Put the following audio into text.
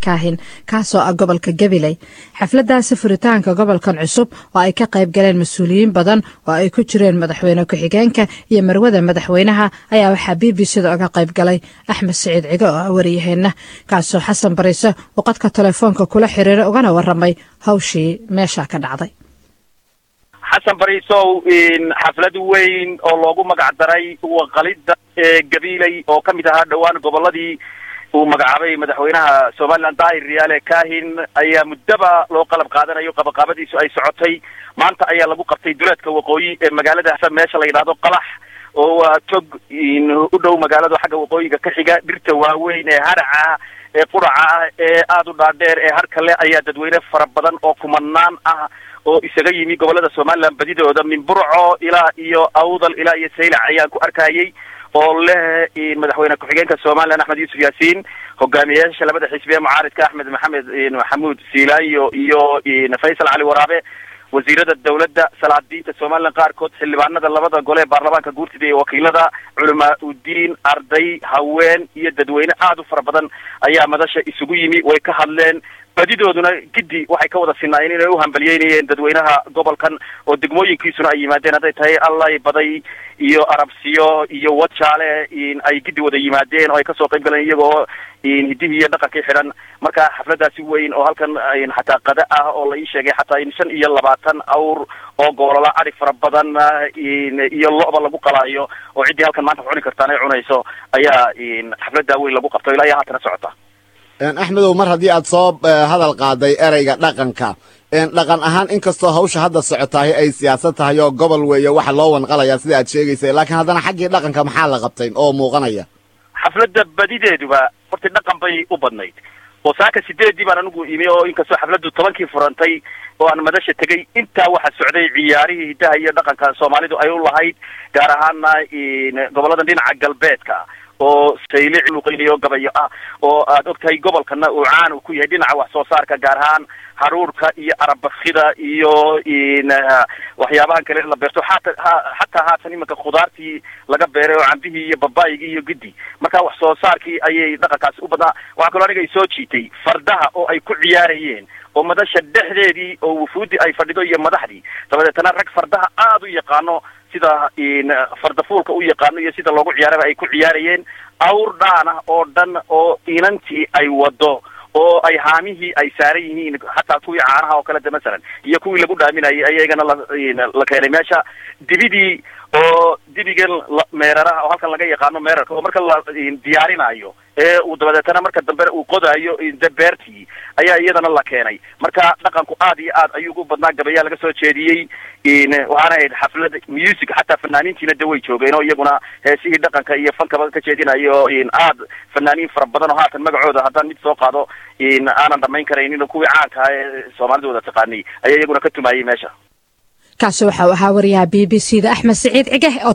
kaahin kaasoo ah gobolka gabiley xafladaasi furitaanka gobolkan cusub oo ay ka qayb galeen mas-uuliyiin badan oo ay ku jireen madaxweyne ku-xigeenka iyo marwada madaxweynaha ayaa waxaa b b c da oga qayb galay axmed siciid cigo oo ah wariyaheenna kaasoo xasan bariise uu qadka telefoonka kula xiriiray ugana waramay hawshii meesha ka dhacday xasan bariisow xaflad weyn oo loogu magac daray waqalida ee gabiley oo ka mid ahaa dhowaan goboladii uu magacaabay madaxweynaha somaliland daahir riyaale kahin ayaa muddaba loo qalab qaadanayo qabaqaabadiisu ay socotay maanta ayaa lagu qabtay duleedka waqooyi ee magaalada meesha la yidhahdo qalax oo waa tog u dhow magaalada xagga waqooyiga ka xiga dhirta waaweyn ee haraca ah ee quraca ah ee aada u dhaadheer ee har kale ayaa dadweyne fara badan oo kumanaan ah oo isaga yimi gobolada somaliland badidooda min burco ilaa iyo awdal ilaa iyo saylac ayaan ku arkayay oo leh madaxweyne ku-xigeenka somaliland axmed yuusuf yaasiin hogaamiyayaasha labada xisbi ee mucaaridka axmed maxamed maxamuud siilaanyo iyo faysal cali waraabe wasiirada dawladda salaadiinta somaliland qaarkood xildhibaanada labada gole ee baarlamaanka guurtida iyo wakiilada culamaa udiin arday haween iyo dadweyne aada u fara badan ayaa madasha isugu yimi way ka hadleen badidooduna giddi waxay ka wada sinaayeen inay u hambaliyeynayeen dadweynaha gobolkan oo degmooyinkiisuna ay yimaadeen hadday tahay allay baday iyo arabsiyo iyo wajaale ay giddi wada yimaadeen oo ay kasoo qayb galeen iyagoo hidihii iyo dhaqankii xidhan marka xafladaasi weyn oo halkan xataa qada ah oo la ii sheegay xataa in shan iyo labaatan awr oo goolola adhig fara badan iyo lo'ba lagu qalaayo oo ciddii halkan maanta ku cuni kartaan ay cunayso ayaa xafladaa weyn lagu qabto ilaa iyo haatana socota axmedow mar haddii aad soo hadal qaaday ereyga dhaqanka dhaqan ahaan inkastoo hawsha hadda socotahay ay siyaasad tahay oo gobol weeye waxa loo wanqalayaa sida aad sheegaysay laakiin haddana xaggii dhaqanka maxaa la qabtay oo muuqanaya xafladda badideeduba horta dhaqan bay u badnayd oo saaka sideedii baan anigu imi oo inkastoo xafladdu tobankii furantay oo aan madasha tegay intaa waxaa socday ciyaarihii hiddaha iyo dhaqanka soomaalidu ay u lahayd gaar ahaana goboladan dhinaca galbeedka oo saylic luqeynayo gabayo ah oo aad ogtahay gobolkana uu caan u ku yahay dhinaca wax soo saarka gaar ahaan haruurka iyo arabakida iyo waxyaabahan kale la beerto xata xataa haatan imanka khudaartii laga beeray oo cambihii iyo babaayigii iyo giddi marka wax soo saarkii ayay dhaqankaasi u badnaa waxaa kaloo aniga soo jiitay fardaha oo ay ku ciyaarayeen oo madasha dhexdeedii oo wufuudi ay fadhido iyo madaxdii dabadeetana rag fardaha aada u yaqaano sida fardafuulka u yaqaano iyo sida loogu ciyaaraba ay ku ciyaarayeen awr dhaan ah oo dhan oo inantii ay wado oo ay haamihii ay saaran yihiin hataa kuwii caanaha oo kalete masalan iyo kuwii lagu dhaaminayay ayagana la keenay meesha dibidii oo dibigan meeraraha oo halkan laga yaqaano meerarka oo marka la diyaarinayo ee uu dabadeetana marka dambe uu qodayo beertii ayaa iyadana la keenay marka dhaqanku aad iyo aad ayuu ugu badnaa gabayaa laga soo jeediyey waxaana ahayd xaflad music xataa fanaaniintiina de way joogeen oo iyaguna heesihii dhaqanka iyo fankaba ka jeedinayo aad fanaaniin fara badan oo haatan magacooda haddaan mid soo qaado aanan dhamayn karaynin kuwii caanka ah ee soomaalida wada taqaanay ayaa iyaguna ka tumayay meesha kaasi waxa uu ahaa wariyaha b b c da axmed siciid cige oo